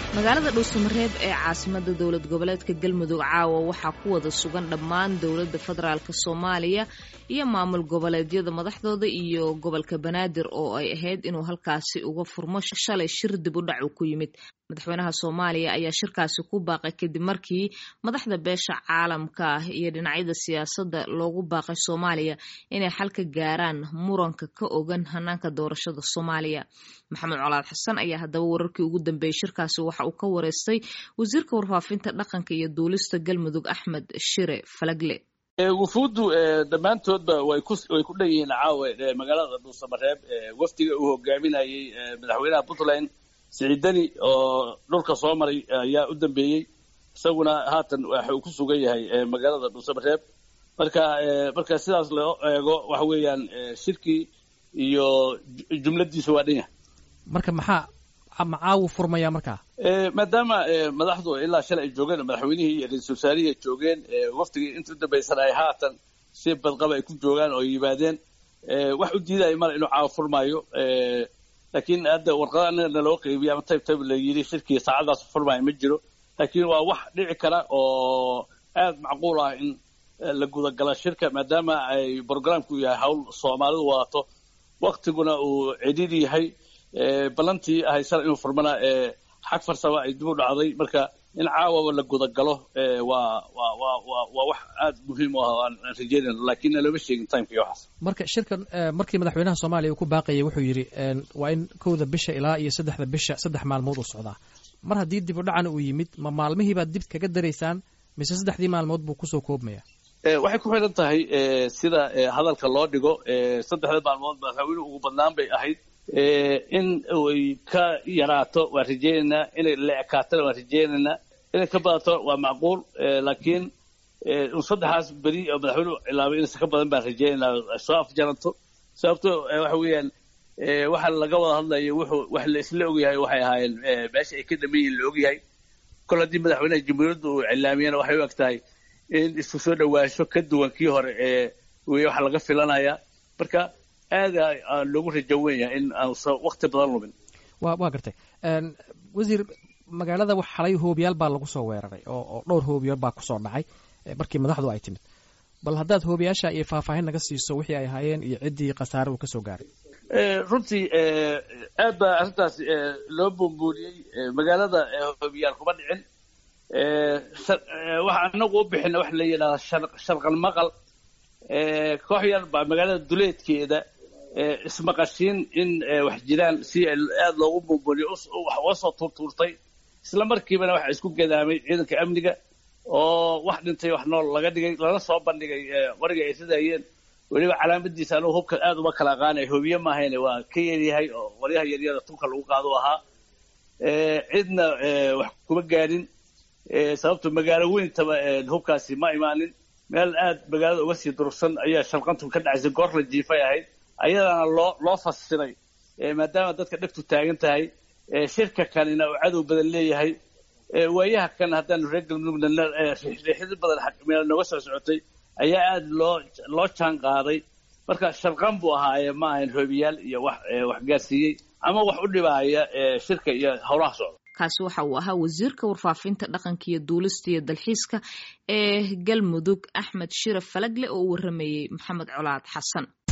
magaalada dhuusamareeb ee caasimada dowlad goboleedka galmudug caawa waxaa ku wada sugan dhammaan dowladda federaalk soomaaliya iyo maamul goboleedyada madaxdooda iyo gobolka banaadir oo ay ahayd inuu halkaasi uga furmo shalay shir dib u dhac uu ku yimid madaxweynaha soomaaliya ayaa shirkaasi ku baaqay kadib markii madaxda beesha caalamka ah iyo dhinacyada siyaasadda loogu baaqay soomaaliya inay xal ka gaaraan muranka ka ogan hanaanka doorashada soomaaliya maxamed colaad xasan ayaa haddaba wararkii ugu dambeeyey shirkaasi waxa uu ka wareystay wasiirka warfaafinta dhaqanka iyo duulista galmudug axmed shire falagle wufuuddu dhammaantoodba way ku dhan yihiin caawe magaalada dhuusamareeb wafdiga uu hogaaminayey madaxweynaha puntland siciidani oo dhulka soo maray ayaa u dambeeyey isaguna haatan waxa uu ku sugan yahay magaalada dhuusamareeb marka marka sidaas loo eego waxa weeyaan shirkii iyo jumladiisa waa dhan yahay marka maxaa macaawu furmaya markaa maadaama madaxdu ilaa shalay ay joogeen madaxweynihii iyo ra-iisul wasaarihii ay joogeen waftigii inta u dambaysan ay haatan si badqaba ay ku joogaan oo ay yimaadeen wax u diidaya male inuu caawa furmaayo laakiin hadda warqada anagana loo qeybiya ama tayb tayb la yidhi shirkii saacadaas furmaayo ma jiro laakiin waa wax dhici kara oo aad macquul ah in la gudagala shirka maadaama ay brogramku yahay hawl soomaalidu wadato waktiguna uu cidhiidhi yahay ballantii ahaysana inuu furmana xag farsama ay dib u dhacday marka in caawaba la gudagalo waa waa waa waa waa wax aad muhiim u ah aan rajeynayno laakiin looma sheegin timeka iyo waxaas marka shirkan markii madaxweynaha soomaaliya uu ku baaqayay wuxuu yidhi waa in kowda bisha ilaa iyo saddexda bisha saddex maalmood uu socdaa mar haddii dib u dhacana uu yimid ma maalmihiibaad dib kaga daraysaan mise saddexdii maalmood buu kusoo koobmaya waxay ku xidhan tahay sida hadalka loo dhigo saddexda maalmood madaxweynuhu ugu badnaan bay ahayd in ay ka yaraato waan rajeynaynaa inay la ekaatona waan rajeynaynaa inay ka badato waa macquul laakiin saddexaas beri oo madaxweynuhu cilaabay inaysan ka badan baan rajeynaynaa soo afjaranto sababto waxa weeyaan waxa laga wada hadlayo wuxuu wax la isla ogyahay waxay ahaayeen meesha ay ka dhaman yihiin la ogyahay kol haddii madaxweynaha jamhuuriyadda uu cilaamiyana waxay u eg tahay in isku soo dhawaansho ka duwan kii hore ee wey waxa laga filanaya marka aada loogu rajo wen yahay in aansa wakti badan lumin wa waa gartay wasiir magaalada wax xalay hoobiyaal baa lagu soo weeraray oo oo dhowr hoobiyaal baa kusoo dhacay markii madaxdu ay timid bal haddaad hoobiyaasha iyo faahfaahin naga siiso wixii ay ahaayeen iyo ciddii khasaare uu kasoo gaaray runtii aad baa arrintaas loo buunbuuniyey magaalada hoobiyaal kuma dhicin waxa anagu u bixina waxa la yidhahdaa sharqal maqal koox yar baa magaalada duleedkeeda ismaqashiin in wax jiraan si aada loogu buunbuuniyo uga soo tuurtuurtay isla markiibana waxa isku gadaamay ciidanka amniga oo wax dhintay wax nool laga dhigay lana soo bandhigay qoriga ay ridayeen weliba calaamadiisa anugu hubka aada uma kala aqaanay hoobiye maahayne waa ka yaryahay oo qoryaha yaryada tunka lagu qaado ahaa cidna wax kuma gaadhin sababto magaalo weyntaba hubkaasi ma imaanin meel aad magaalada uga sii durugsan ayaa sharqantu ka dhacaysay goor la jiifay ahayd ayadana loo loo fasiray maadaama dadka dhegtu taagan tahay shirka kanina uu cadow badan leeyahay waayaha kan haddaanu reer galmudugna riixidi badan meel nooga soo socotay ayaa aada loo loo jaan qaaday marka sharqan buu ahaaye ma ahayn hoobiyaal iyo wax wax gaarsiiyey ama wax u dhibaaya shirka iyo howlaha socda kaasi waxa uu ahaa wasiirka warfaafinta dhaqanka iyo duulista iyo dalxiiska ee galmudug axmed shire falagle oo u waramayey maxamed colaad xasan